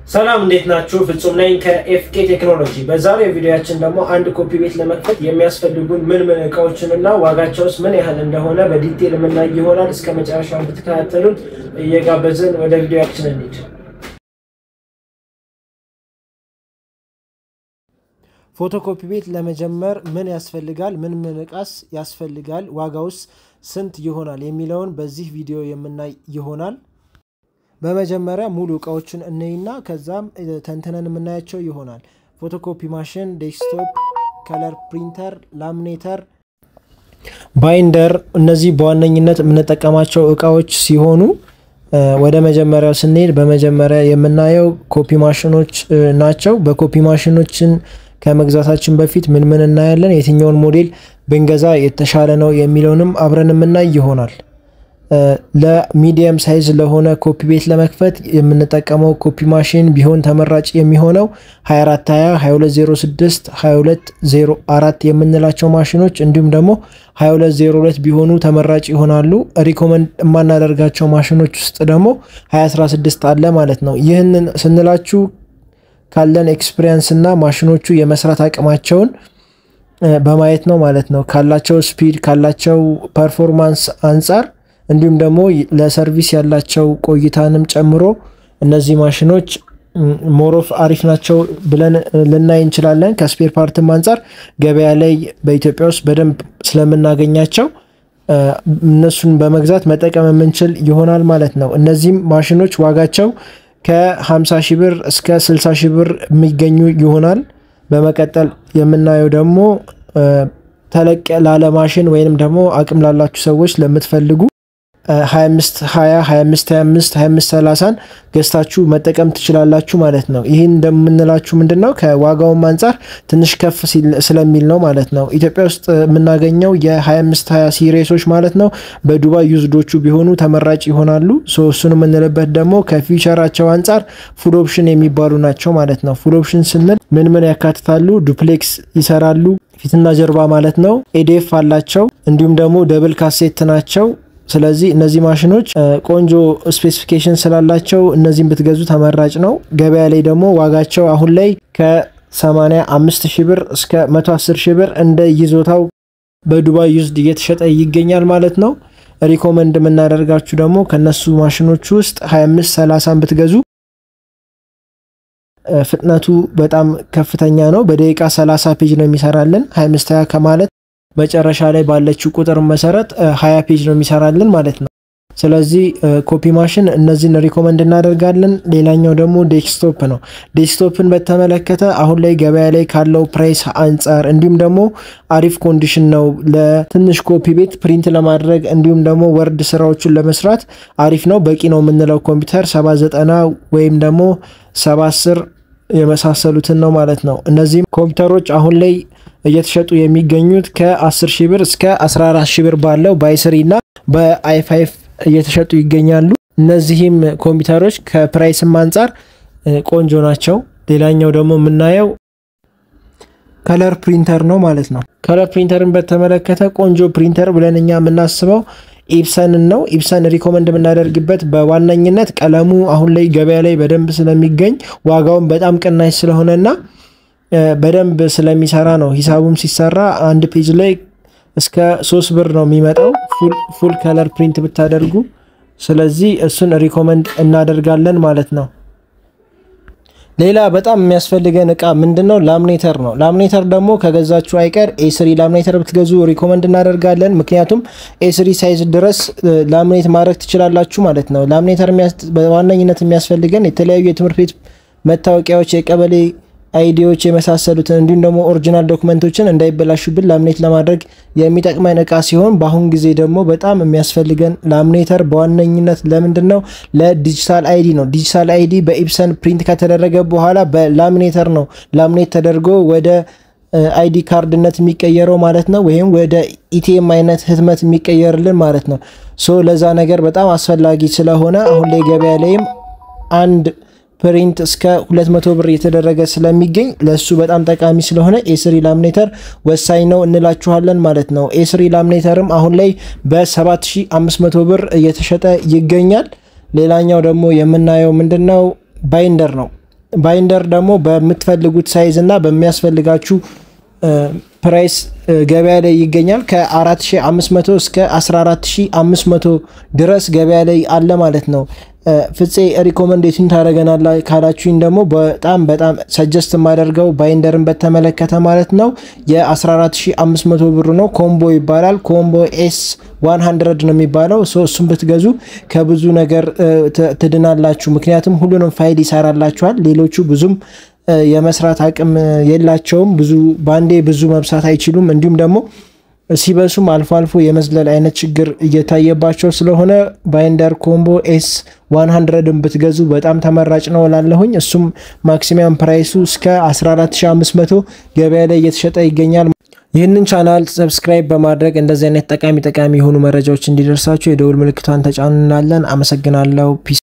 ሰላም እንዴት ናችሁ? ፍጹም ነኝ ከኤፍኬ ቴክኖሎጂ። በዛሬው ቪዲዮያችን ደግሞ አንድ ኮፒ ቤት ለመክፈት የሚያስፈልጉን ምን ምን እቃዎችን እና ዋጋቸውስ ምን ያህል እንደሆነ በዲቴል የምናይ ይሆናል። እስከ መጨረሻ እንድትከታተሉን እየጋበዝን ወደ ቪዲዮያችን እንሂድ። ፎቶኮፒ ቤት ለመጀመር ምን ያስፈልጋል? ምን ምን እቃስ ያስፈልጋል? ዋጋውስ ስንት ይሆናል? የሚለውን በዚህ ቪዲዮ የምናይ ይሆናል። በመጀመሪያ ሙሉ እቃዎችን እንይና ከዛም ተንትነን የምናያቸው ይሆናል። ፎቶኮፒ ማሽን፣ ዴስክቶፕ፣ ከለር ፕሪንተር፣ ላሚኔተር፣ ባይንደር እነዚህ በዋነኝነት የምንጠቀማቸው እቃዎች ሲሆኑ ወደ መጀመሪያው ስንሄድ በመጀመሪያ የምናየው ኮፒ ማሽኖች ናቸው። በኮፒ ማሽኖችን ከመግዛታችን በፊት ምን ምን እናያለን፣ የትኛውን ሞዴል ብንገዛ የተሻለ ነው የሚለውንም አብረን የምናይ ይሆናል። ለሚዲየም ሳይዝ ለሆነ ኮፒ ቤት ለመክፈት የምንጠቀመው ኮፒ ማሽን ቢሆን ተመራጭ የሚሆነው 2420፣ 2206፣ 2204 የምንላቸው ማሽኖች እንዲሁም ደግሞ 2202 ቢሆኑ ተመራጭ ይሆናሉ። ሪኮመንድ የማናደርጋቸው ማሽኖች ውስጥ ደግሞ 2016 አለ ማለት ነው። ይህንን ስንላችሁ ካለን ኤክስፒሪየንስ እና ማሽኖቹ የመስራት አቅማቸውን በማየት ነው ማለት ነው። ካላቸው ስፒድ ካላቸው ፐርፎርማንስ አንጻር እንዲሁም ደግሞ ለሰርቪስ ያላቸው ቆይታንም ጨምሮ እነዚህ ማሽኖች ሞሮፍ አሪፍ ናቸው ብለን ልናይ እንችላለን። ከስፔር ፓርትም አንጻር ገበያ ላይ በኢትዮጵያ ውስጥ በደንብ ስለምናገኛቸው እነሱን በመግዛት መጠቀም የምንችል ይሆናል ማለት ነው። እነዚህም ማሽኖች ዋጋቸው ከ50 ሺህ ብር እስከ 60 ሺህ ብር የሚገኙ ይሆናል። በመቀጠል የምናየው ደግሞ ተለቅ ላለ ማሽን ወይንም ደግሞ አቅም ላላችሁ ሰዎች ለምትፈልጉ 25 20 25 25 25 30ን ገዝታችሁ መጠቀም ትችላላችሁ ማለት ነው። ይህን እንደምንላችሁ ምንድን ነው ከዋጋውም አንጻር ትንሽ ከፍ ስለሚል ነው ማለት ነው። ኢትዮጵያ ውስጥ የምናገኘው የ25 20 ሲሪሶች ማለት ነው በዱባይ ዩዝዶቹ ቢሆኑ ተመራጭ ይሆናሉ። እሱን የምንልበት ደግሞ ከፊቸራቸው አንጻር ፉል ኦፕሽን የሚባሉ ናቸው ማለት ነው። ፉል ኦፕሽን ስንል ምን ምን ያካትታሉ? ዱፕሌክስ ይሰራሉ፣ ፊትና ጀርባ ማለት ነው። ኤዲኤፍ አላቸው፣ እንዲሁም ደግሞ ደብል ካሴት ናቸው። ስለዚህ እነዚህ ማሽኖች ቆንጆ ስፔሲፊኬሽን ስላላቸው እነዚህም ብትገዙ ተመራጭ ነው። ገበያ ላይ ደግሞ ዋጋቸው አሁን ላይ ከ85 ሺህ ብር እስከ 110 ሺህ ብር እንደ ይዞታው በዱባይ ዩዝድ እየተሸጠ ይገኛል ማለት ነው። ሪኮመንድ የምናደርጋችሁ ደግሞ ከነሱ ማሽኖች ውስጥ 25 30 ብትገዙ ፍጥነቱ በጣም ከፍተኛ ነው። በደቂቃ 30 ፔጅ ነው የሚሰራልን 25 20 ከማለት መጨረሻ ላይ ባለችው ቁጥር መሰረት ሀያ ፔጅ ነው የሚሰራልን ማለት ነው። ስለዚህ ኮፒ ማሽን እነዚህን ሪኮመንድ እናደርጋለን። ሌላኛው ደግሞ ዴስክቶፕ ነው። ዴስክቶፕን በተመለከተ አሁን ላይ ገበያ ላይ ካለው ፕራይስ አንጻር እንዲሁም ደግሞ አሪፍ ኮንዲሽን ነው ለትንሽ ኮፒ ቤት ፕሪንት ለማድረግ እንዲሁም ደግሞ ወርድ ስራዎችን ለመስራት አሪፍ ነው። በቂ ነው የምንለው ኮምፒውተር ሰባ ዘጠና ወይም ደግሞ ሰባ አስር የመሳሰሉትን ነው ማለት ነው። እነዚህም ኮምፒውተሮች አሁን ላይ እየተሸጡ የሚገኙት ከ10 ሺህ ብር እስከ 14 ሺህ ብር ባለው በአይስሪ እና በአይፋይፍ እየተሸጡ ይገኛሉ። እነዚህም ኮምፒውተሮች ከፕራይስም አንጻር ቆንጆ ናቸው። ሌላኛው ደግሞ የምናየው ከለር ፕሪንተር ነው ማለት ነው። ከለር ፕሪንተርን በተመለከተ ቆንጆ ፕሪንተር ብለን እኛ የምናስበው ኢፕሰንን ነው። ኢፕሰን ሪኮመንድ የምናደርግበት በዋነኝነት ቀለሙ አሁን ላይ ገበያ ላይ በደንብ ስለሚገኝ ዋጋውን በጣም ቅናሽ ስለሆነና በደንብ ስለሚሰራ ነው። ሂሳቡም ሲሰራ አንድ ፔጅ ላይ እስከ ሶስት ብር ነው የሚመጣው ፉል ከለር ፕሪንት ብታደርጉ። ስለዚህ እሱን ሪኮመንድ እናደርጋለን ማለት ነው። ሌላ በጣም የሚያስፈልገን እቃ ምንድን ነው? ላሚኔተር ነው። ላሚኔተር ደግሞ ከገዛችሁ አይቀር ኤስሪ ላሚኔተር ብትገዙ ሪኮመንድ እናደርጋለን። ምክንያቱም ኤስሪ ሳይዝ ድረስ ላሚኔት ማድረግ ትችላላችሁ ማለት ነው። ላሚኔተር በዋነኝነት የሚያስፈልገን የተለያዩ የትምህርት ቤት መታወቂያዎች፣ የቀበሌ አይዲዎች የመሳሰሉትን እንዲሁም ደግሞ ኦሪጂናል ዶክመንቶችን እንዳይበላሹብን ላሚኔት ለማድረግ የሚጠቅመን እቃ ሲሆን በአሁን ጊዜ ደግሞ በጣም የሚያስፈልገን ላሚኔተር በዋነኝነት ለምንድን ነው? ለዲጂታል አይዲ ነው። ዲጂታል አይዲ በኢፕሰን ፕሪንት ከተደረገ በኋላ በላሚኔተር ነው ላሚኔት ተደርጎ ወደ አይዲ ካርድነት የሚቀየረው ማለት ነው። ወይም ወደ ኢቲኤም አይነት ህትመት የሚቀየርልን ማለት ነው። ሶ ለዛ ነገር በጣም አስፈላጊ ስለሆነ አሁን ላይ ገበያ ላይም አንድ ፕሪንት እስከ 200 ብር እየተደረገ ስለሚገኝ ለእሱ በጣም ጠቃሚ ስለሆነ ኤስሪ ላሚኔተር ወሳኝ ነው እንላችኋለን ማለት ነው። ኤስሪ ላሚኔተርም አሁን ላይ በ7500 ብር እየተሸጠ ይገኛል። ሌላኛው ደግሞ የምናየው ምንድን ነው? ባይንደር ነው። ባይንደር ደግሞ በምትፈልጉት ሳይዝ እና በሚያስፈልጋችሁ ፕራይስ ገበያ ላይ ይገኛል። ከ4500 እስከ 14500 ድረስ ገበያ ላይ አለ ማለት ነው። ፍፄ ሪኮመንዴሽን ታደረገናላ ካላችሁኝ ደግሞ በጣም በጣም ሰጀስት የማደርገው ባይንደርን በተመለከተ ማለት ነው የ14500 ብር ነው። ኮምቦ ይባላል። ኮምቦ ኤስ 100 ነው የሚባለው። እሱም ብትገዙ ከብዙ ነገር ትድናላችሁ። ምክንያቱም ሁሉንም ፋይል ይሰራላችኋል። ሌሎቹ ብዙም የመስራት አቅም የላቸውም። ብዙ ባንዴ ብዙ መብሳት አይችሉም። እንዲሁም ደግሞ ሲበሱም አልፎ አልፎ የመዝለል አይነት ችግር እየታየባቸው ስለሆነ ባይንደር ኮምቦ ኤስ 100ን ብትገዙ በጣም ተመራጭ ነው እላለሁኝ። እሱም ማክሲመም ፕራይሱ እስከ 14500 ገበያ ላይ እየተሸጠ ይገኛል። ይህንን ቻናል ሰብስክራይብ በማድረግ እንደዚህ አይነት ጠቃሚ ጠቃሚ የሆኑ መረጃዎች እንዲደርሳችሁ የደውል ምልክቷን ተጫኑናለን። አመሰግናለሁ። ፒስ